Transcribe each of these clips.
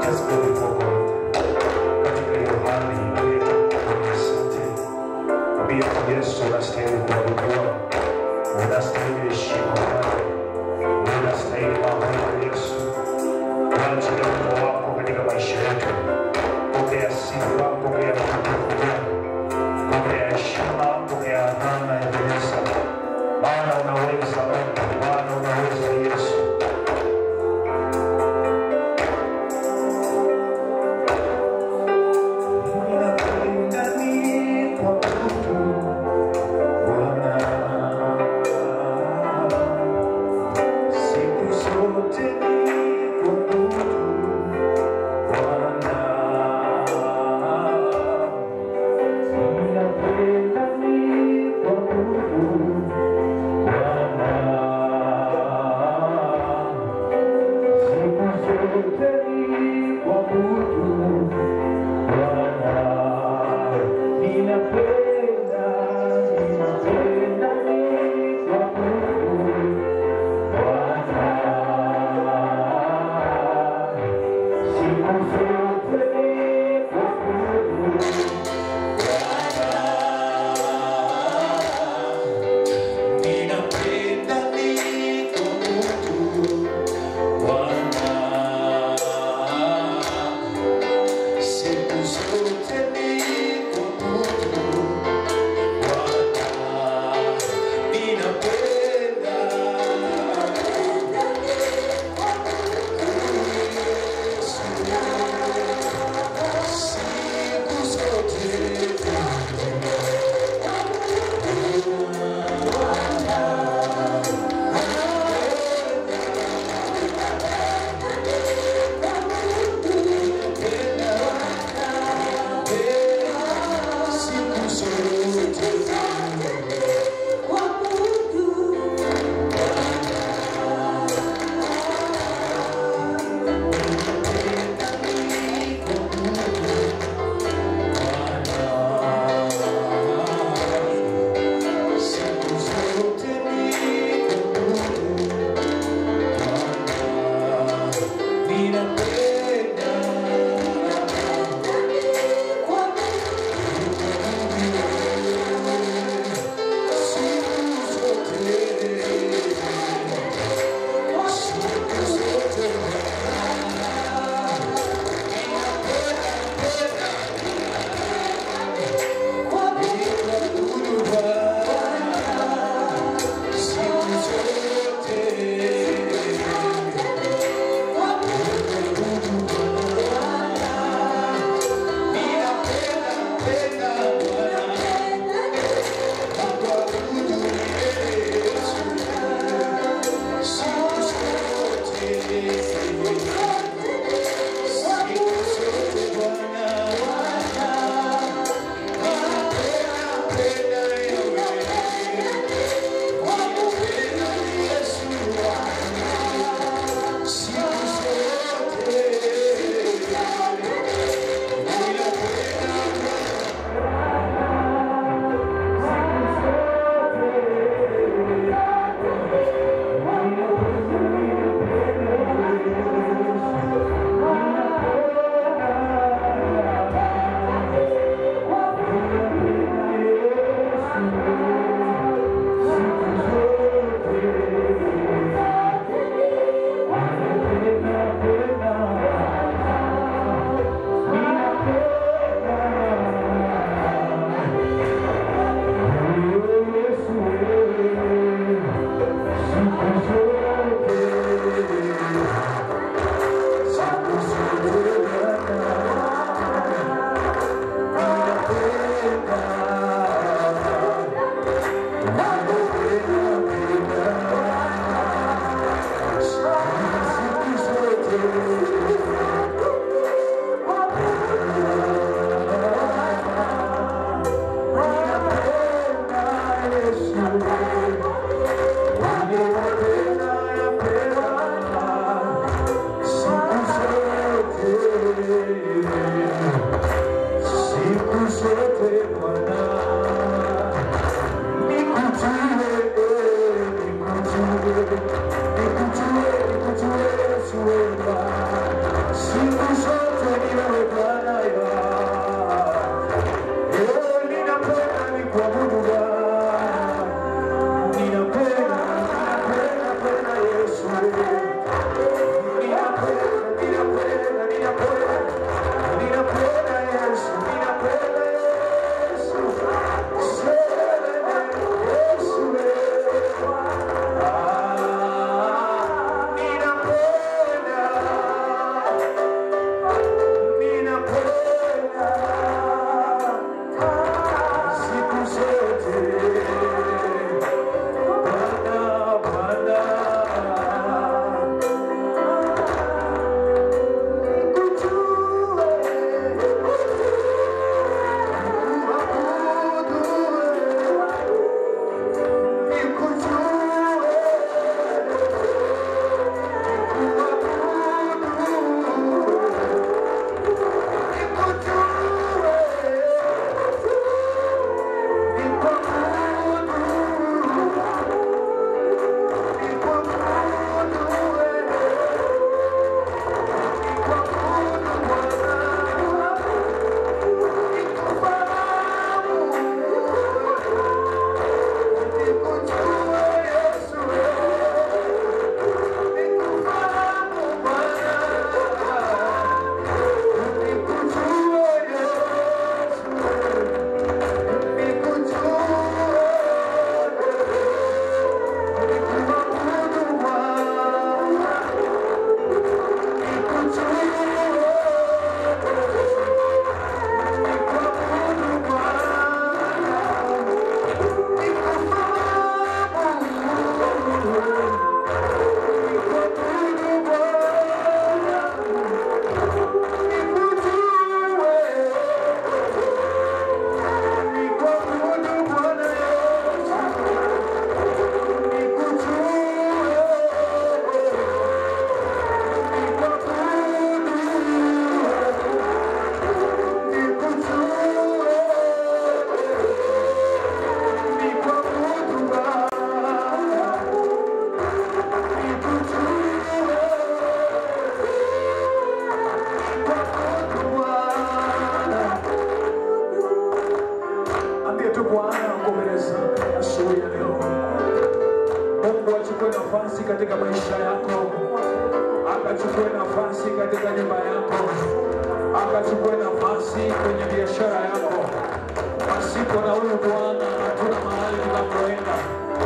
Just go before God. Katika hiyo hali aliyetukuka asante. Mwambie Yesu unastahili kuabudiwa. Unastahili heshima Bwana. Unastahili mabudu Yesu. Waachilie uwepo wako katika maisha yetu. Pokea sifa, pokea utukufu Bwana. Pokea heshima, pokea adhana ya kanisa. Maana unaweza Mungu, Bwana unaweza Yesu. Ninapenda nikuabudu, Bwana. Siku zote nikuabudu, Bwana. Ninapenda nikuabudu, Bwana. Siku zote nikuabudu, Bwana. Ninapenda, ninapenda nikuabudu, Bwana. Siku zote nikuabudu, Ninapenda nikuabudu, Bwana. Siku zote nikuabudu, Bwana. Ninapenda nyumba yako, akachukue nafasi kwenye biashara yako. Pasipo na huyu Bwana hatuna mahali tunapoenda.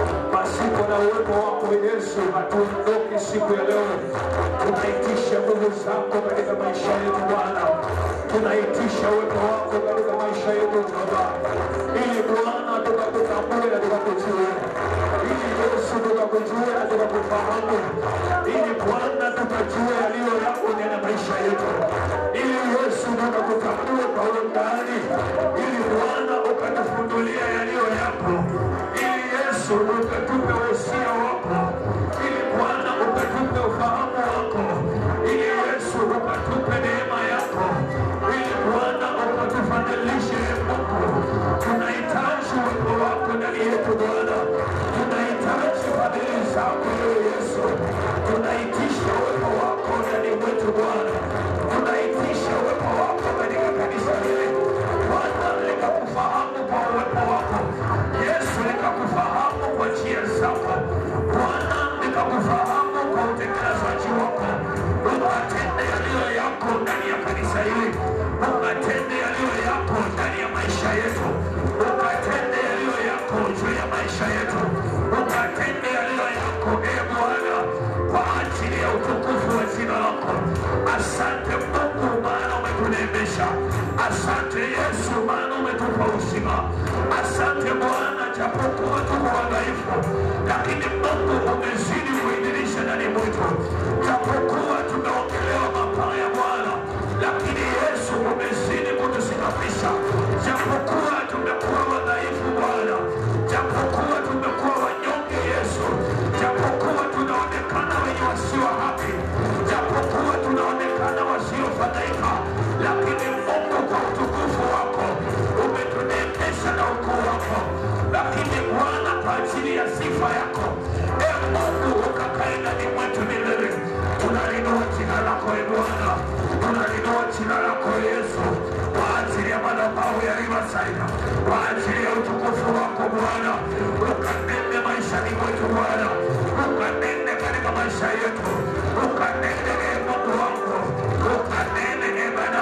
Pasipo na uwepo wako Yesu hatuondoki siku ya leo. Tunaitisha nguvu zako katika maisha yetu Bwana, tunaitisha uwepo wako katika maisha yetu Baba, ili Bwana tukakutambue na tukakujue, ili Yesu tukakujue na tukakufahamu, ili Bwana tukajue yaliyo yako ndani ya maisha yetu, ili Yesu tukakutambue kwa undani, ili Bwana ukatufundulia yaliyo yako, ili Yesu ukatupe wosia wako, ili Bwana ukatupe ufahamu wako, ili Yesu ukatupe neema yako, ili Bwana ukatufadhilishe Mungu. Tunahitaji uwepo wako ndani yetu Bwana, tunahitaji fadhili zako ewe Yesu, tunaitisha uwepo wako ndani mwetu Bwana, tunaitisha uwepo wako katika kanisa hili Bwana, likakufahamu kwa uwepo wako Yesu, likakufahamu kwa njia zako Bwana, likakufahamu kwa utekelezaji wako, ukatende yaliyo yako ndani ya kanisa hili, ukatende yaliyo yako ndani ya maisha yetu, ukatende yaliyo yako juu ya maisha yetu, ukatende yaliyo yako e Bwana, kwa ajili ya utukufu wa jina lako. Asante Mungu, maana umetuneemesha. Asante Yesu, maana umetupa uzima. Asante Bwana, japokuwa tuko wadhaifu, lakini Mungu umezidi kuidhinisha ndani mwetu, japokuwa tumeongelewa mabaya Bwana, lakini Yesu umezidi kutusimamisha, japokuwa tumekuwa wadhaifu Bwana, japokuwa tumekuwa wanyonge Yesu, japokuwa tunaonekana wenye wasio haki, japokuwa tunaonekana wasiofadhaika, lakini Mungu kwa utukufu wako umetuneemesha na ukuu wako, lakini Bwana kwa ajili ya sifa yako e Mungu ukakae ndani mwetu milele. Tunalinua jina lako e Bwana, tunalinua jina lako Yesu kwa ajili ya madhabahu ya Riverside, kwa ajili ya utukufu wako Bwana, ukanende maishani mwetu Bwana, ukanende katika maisha yetu, ukanende e Mungu wangu, ukanende e Bwana,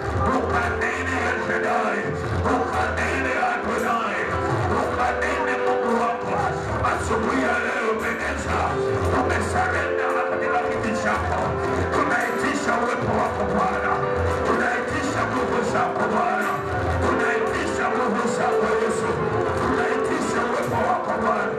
ukanende El Shaddai, ukanende Adonai, ukanende Mungu wako asubuhi ya leo umeweza, umesarenda katika kiti chako, tunaitisha uwepo wako Bwana, tunaitisha nguvu zako Bwana, tunaitisha nguvu zako Yesu, tunaitisha uwepo wako Bwana.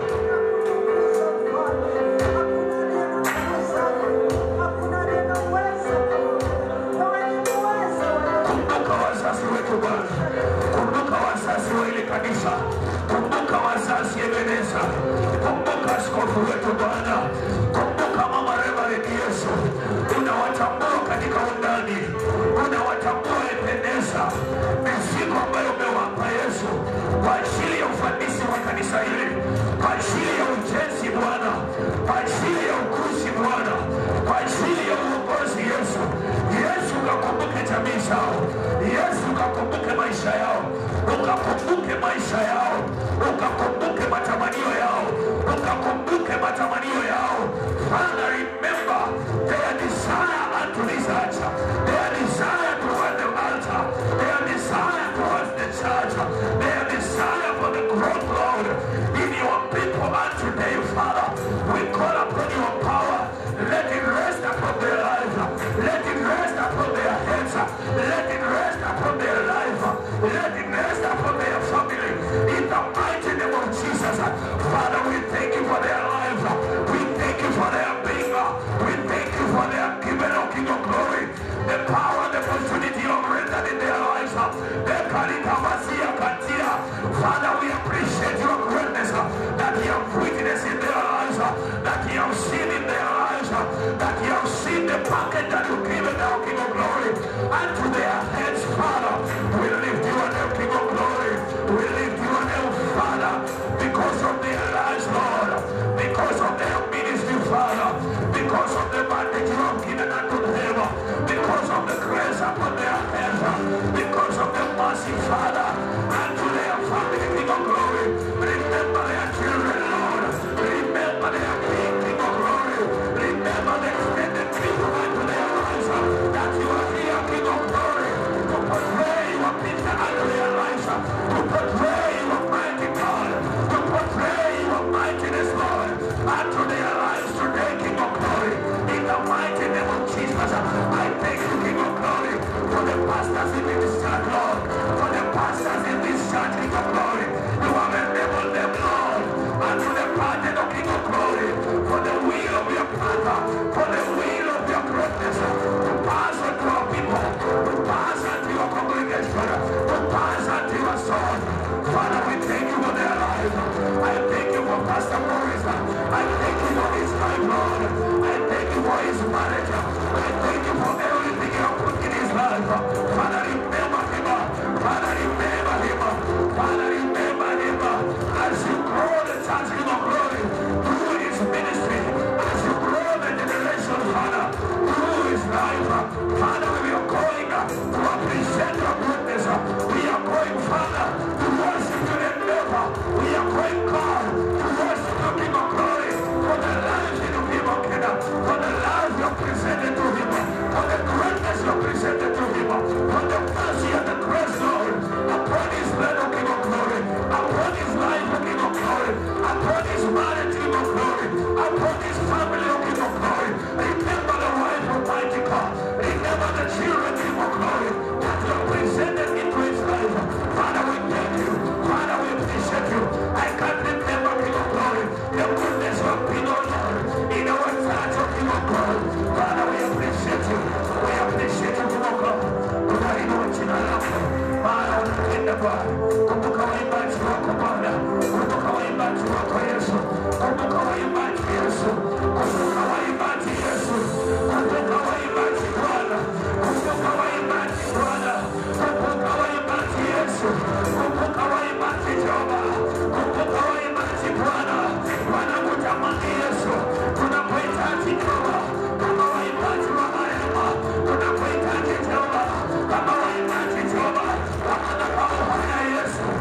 Kumbuka wazazi wetu Bwana, kumbuka wazazi wa ile kanisa, kumbuka wazazi Ebeneza, kumbuka askofu wetu Bwana, kumbuka mama Reverend Yesu, unawatambua katika undani, unawatambua Ebeneza, mizigo ambayo umewapa Yesu kwa ajili ya ufanisi wa kanisa hili, kwa ajili ya ujenzi Bwana, kwa ajili ya ukuzi Bwana, kwa ajili ya uongozi Yesu. Yesu ukakumbuke jamii zao, Yesu ukakumbuke maisha yao, ukakumbuke maisha yao, ukakumbuke matamanio yao, ukakumbuke matamanio yao. Father, remember their desire unto this altar, their desire towards the altar, their desire towards the church, their desire for the growth, Lord, in your people and today, Father. We call upon your power. Let it rest upon their life. Let it rest upon their heads. Let it rest upon their life. Let it rest upon their family. In the mighty name of Jesus. Father, we thank you for their life. We thank you for their being. We thank you for their giving, O King of glory. The pastors in this church, Lord. For the pastors in this church, King of glory. You have enabled them, Lord. And to the pardon of King of glory. For the will of your Father. For the will of your greatness. To pass on to our people. To pass on to your congregation. To pass on to your soul. Father, we thank you for their life. I thank you for Pastor Morris. I thank you for his life, Lord. I thank you for his marriage. I thank you for everything you have put in his life. Father, remember him. Father, remember him. Father, remember him. As you grow the church King of glory through his ministry, as you grow the generation, Father, through his life. Father, we are going to appreciate your goodness. We are going, Father, to worship you and never. We are going, God, to worship you, King of glory, for the life in the people, Kingdom, for the life you have presented to him, for the greatness you have presented to him, for the mercy and the grace, Lord, upon his life, O King of glory, upon his life, O King of glory, upon his marriage, King of glory, upon his family, O King of glory. Remember the wife of mighty God. Remember the children, King of glory, that you have presented into his life. Father, we thank you. Father, we appreciate you. I can't remember, King of glory, the goodness you have been, O Lord, in our church, O King of glory. Father, we appreciate you. We appreciate you, King of glory. Tunainua jina lako. Maana unapenda Bwana. Kumbuka waimbaji wako Bwana. Kumbuka waimbaji wako Yesu. Kumbuka waimbaji Yesu. Kumbuka waimbaji Yesu. Kumbuka waimbaji Bwana. Kumbuka waimbaji Bwana. Kumbuka waimbaji Yesu. Kumbuka waimbaji Jehova. Kumbuka waimbaji Bwana. Wanakutamani Yesu. Tunakuhitaji Jehova. Kama waimbaji wa rehema. Tunakuhitaji Jehova. Kama waimbaji Jehova. Kama madhabahu haya Yesu.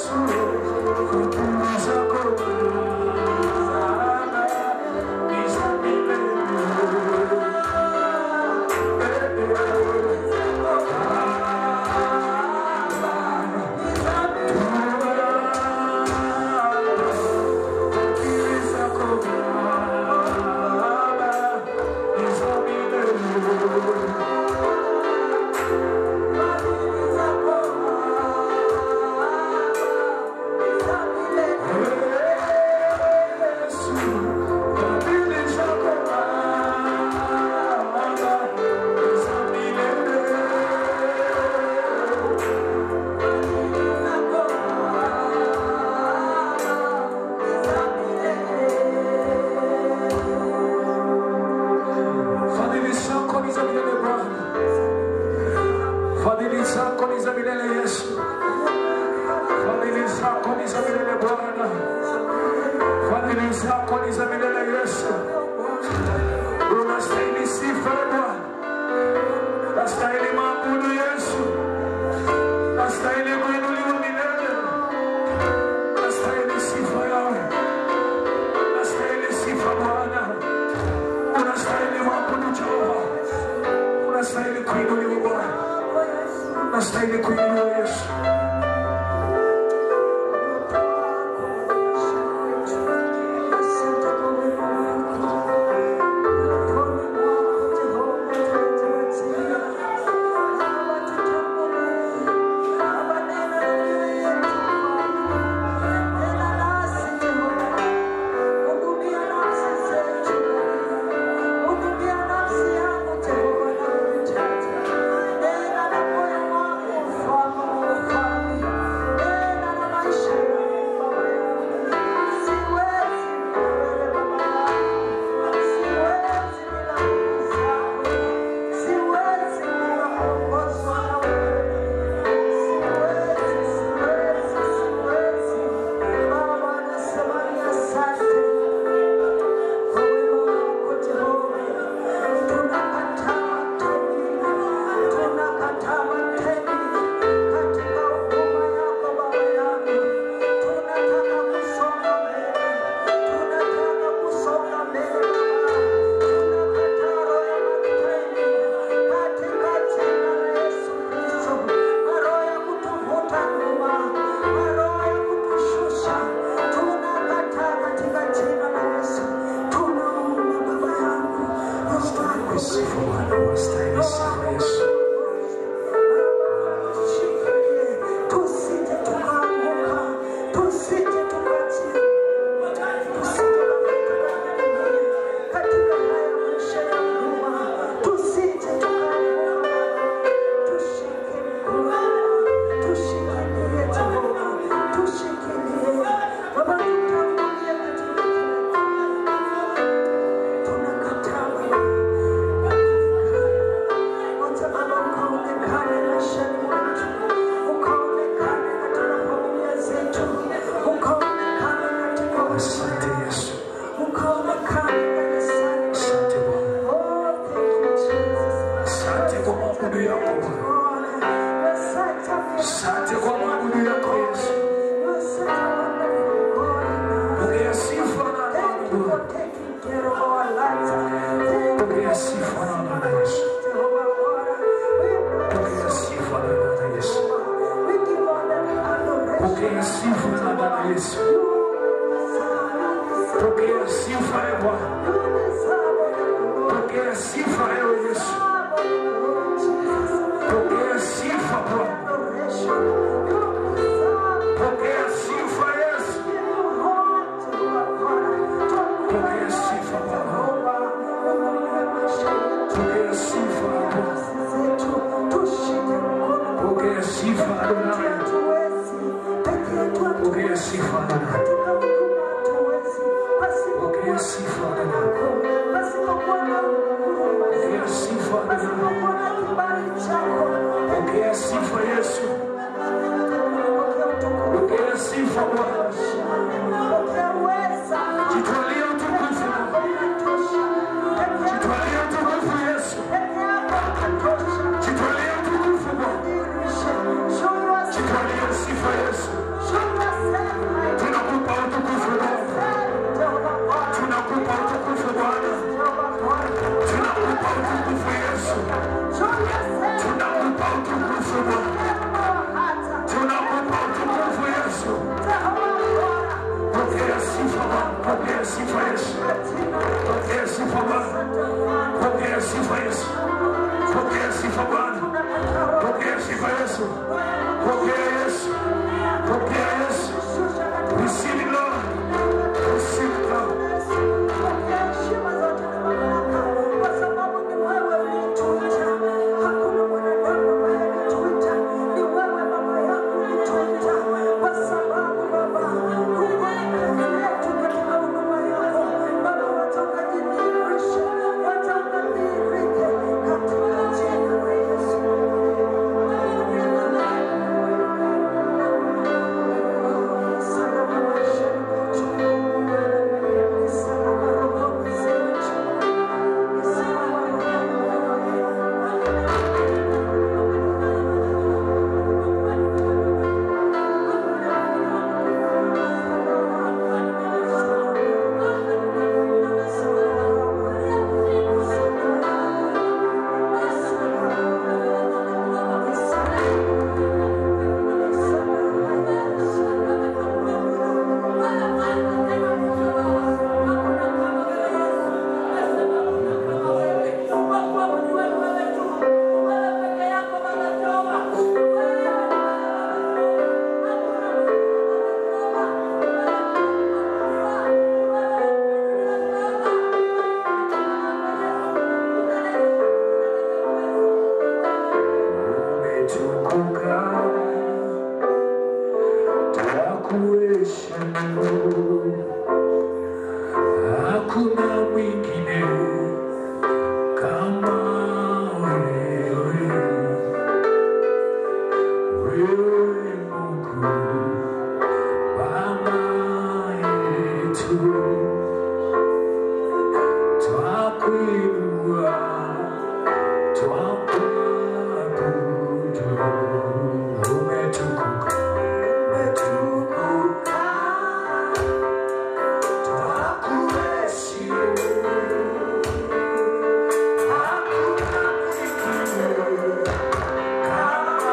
Fadhili zako ni za milele Bwana, fadhili zako ni za milele Yesu, fadhili zako ni za milele Bwana, fadhili zako ni za milele Yesu. Unastahili sifa e Bwana, unastahili maabudu Yesu, unastahili kuinuliwa milele, unastahili sifa yawe, unastahili sifa Bwana unastahili maabudu Jehova, unastahili kuinuliwa Bwana, unastahili kuinuliwa Yesu. Sifa Bwana, unastahili sifa Yesu. Tusije tukaanguka, tusije tukachia, tusije katika haya maisha ya nyuma, tusije tukaanguka, tushike mkono, tushikilie Jehova, tushikilie Baba, tutangulie katika tunakataa Wacha Baba ukaonekane maishani mwetu, ukaonekane katika familia zetu, ukaonekane katika Asante Yesu, ukaonekane kanisani. asante Bwana, Oh, thank you, Jesus. asante kwa maabudu yako Bwana, Lord, you're such a good asante kwa maabudu yako Yesu. You're such a wonderful God. Pokea sifa na Thank you adhabu for Bwana, taking care of our lives. Thank you, pokea sifa na adhabu Yesu, Jehovah God. We pokea sifa na adhabu Yesu, we give all the adoration. pokea sifa na adhabu Yesu, pokea sifa e Bwana, pokea sifa ewe Yesu, pokea sifa Bwana, pokea sifa Yesu, pokea sifa Bwana, pokea sifa Bwana, pokea sifa Adonai, pokea sifa Adonai, pokea sifa Adonai, pokea sifa Adonai, pokea sifa Yesu, pokea sifa Bwana, jitwalie utukufu Bwana, jitwalie utukufu Yesu, jitwalie utukufu Bwana, jitwalie sifa Yesu, Pokea sifa Yesu. Pokea sifa Bwana. Pokea sifa Yesu. Pokea sifa Bwana. Pokea sifa Yesu. Pokea Yesu. Pokea Yesu. Receive it, Lord. Receive it, Lord. umetukuka twakuheshimu hakuna mwingine kama wewe wewe Mungu Baba yetu twakuinua twakuabudu umetukuka umetukuka twakuheshimu hakuna mwingine kama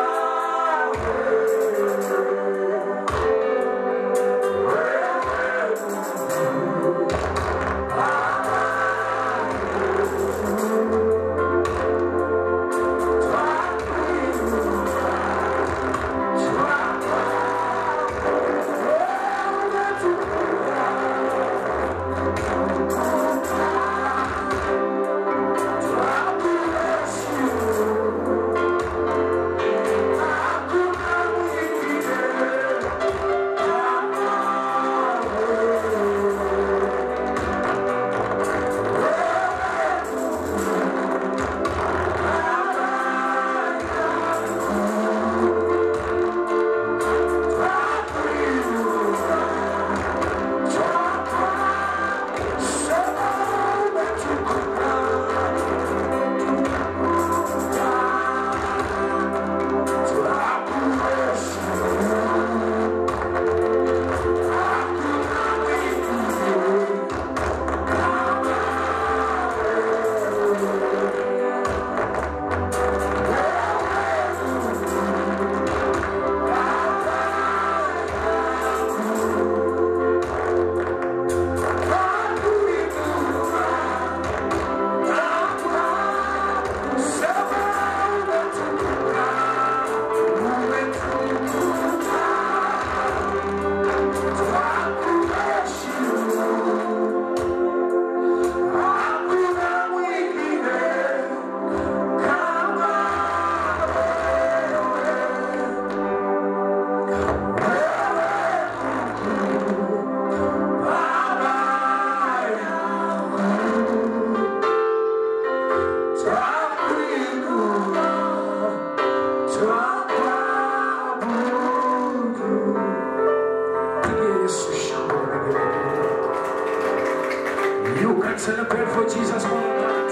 You can celebrate for Jesus more than that.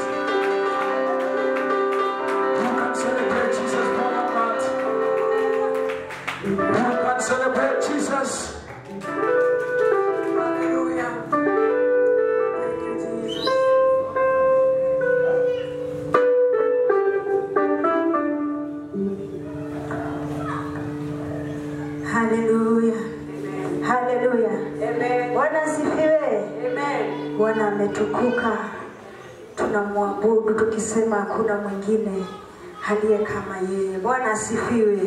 You can celebrate Jesus more than that. You can celebrate Jesus. Hallelujah. Thank you, Jesus. Hallelujah. Haleluya. Bwana asifiwe. Bwana ametukuka, tunamwabudu tukisema hakuna mwingine aliye kama yeye. Bwana asifiwe.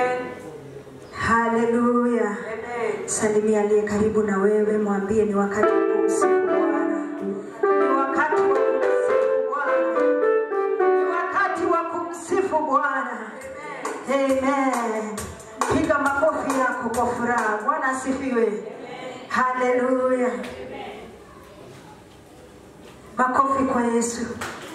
Haleluya. Salimia aliye karibu na wewe, mwambie ni wakati wa kumsifu Bwana, ni wakati wa kumsifu Bwana, ni wakati wa kumsifu Bwana. Amen. Piga makofi yako kwa furaha. Bwana asifiwe. Haleluya. Makofi kwa Yesu.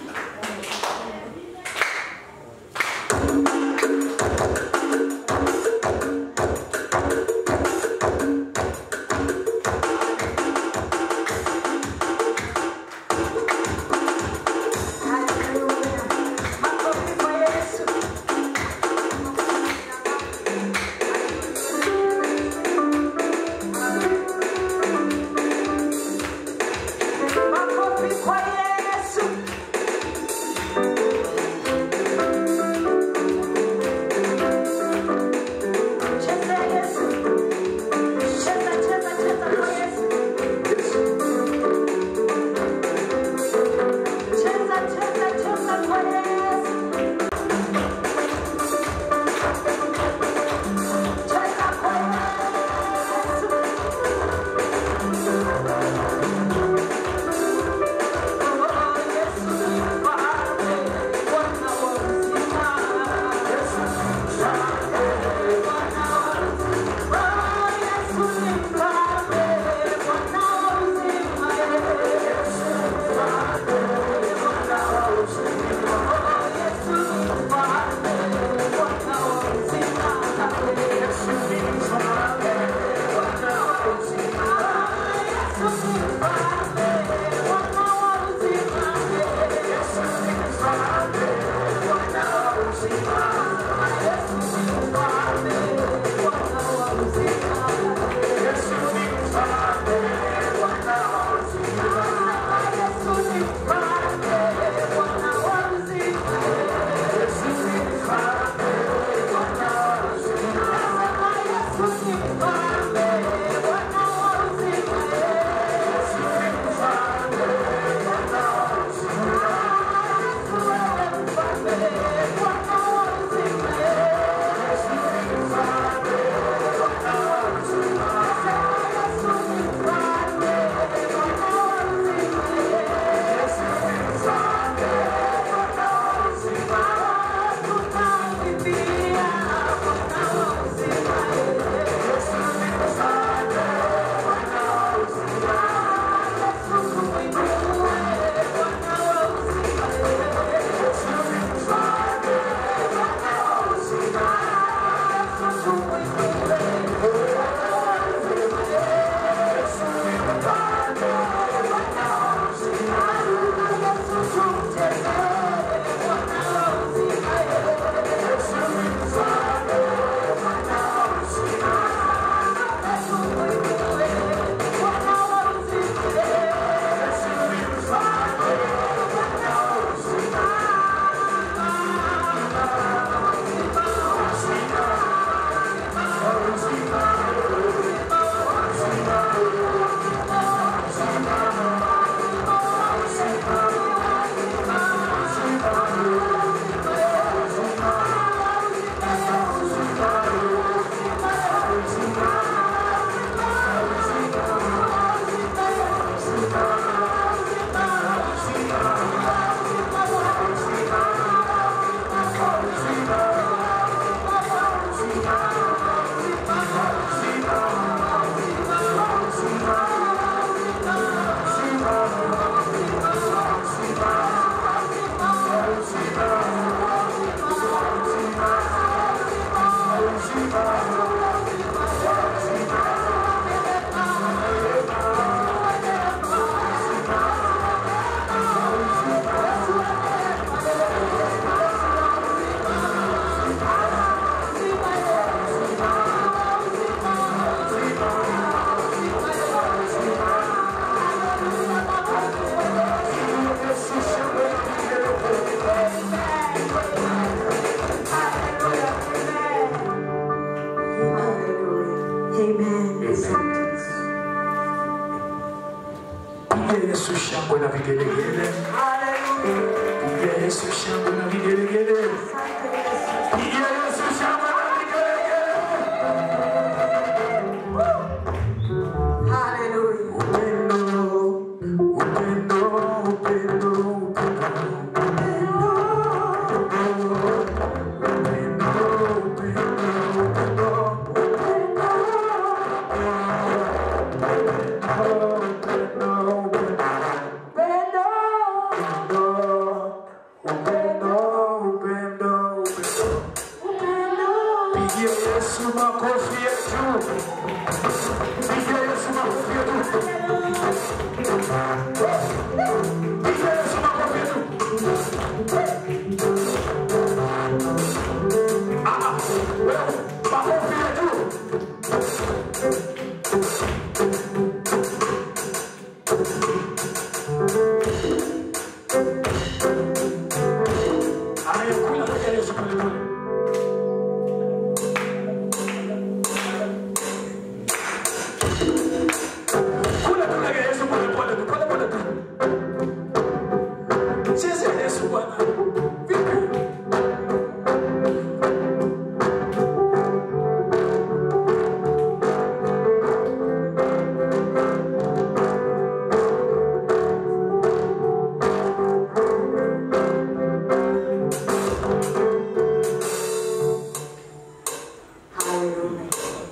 Haleluya. Makofi kwa Yesu. Makofi kwa Yesu. Pigia Yesu shangwe na vigelegele. Haleluya. Pigia Yesu shangwe na vigelegele. Asante Yesu. Pigia Yesu shangwe na vigelegele. Haleluya. Upendo, upendo, upendo, upendo. Pendo. Pigia Yesu makofi ya juu. Pigia Yesu makofi ya juu. Pigia Yesu makofi ya juu. Ah, ah, wewe, makofi ya juu. Haya, kula pigia Yesu pole pole. Kula kula ya Yesu pole pole tu, pole pole tu. Chezea Yesu Bwana. Vipi? Haleluya.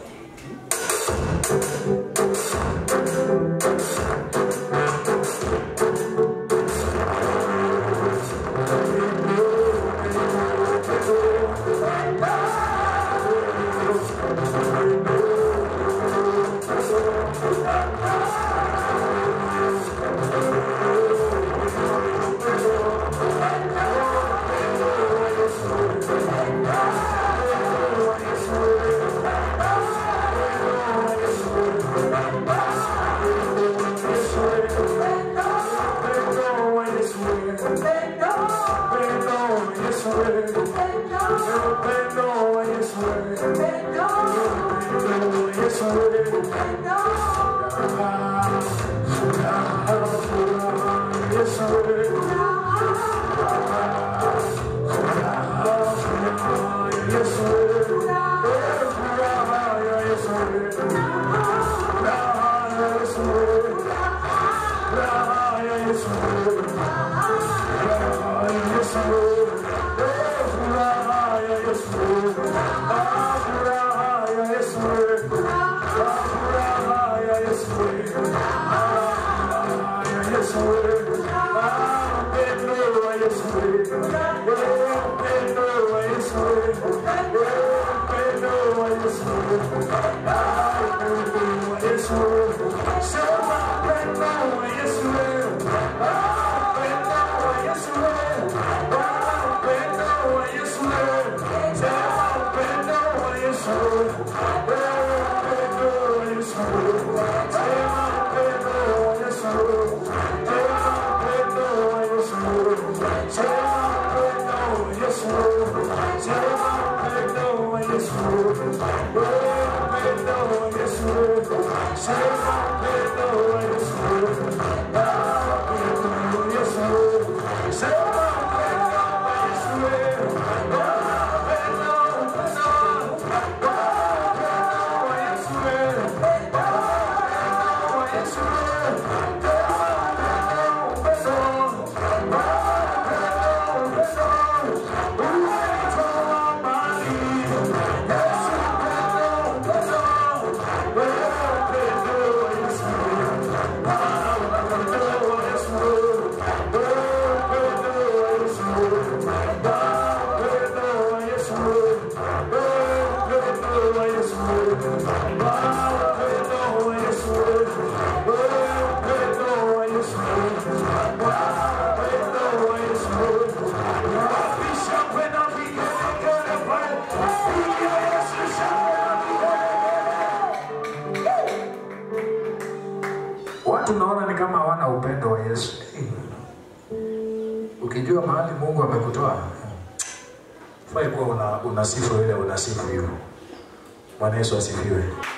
Watu naona ni kama hawana upendo wa Yesu. Ukijua mahali Mungu amekutoa, fai kuwa una, unasifu ile unasifu hivyo. Bwana Yesu asifiwe.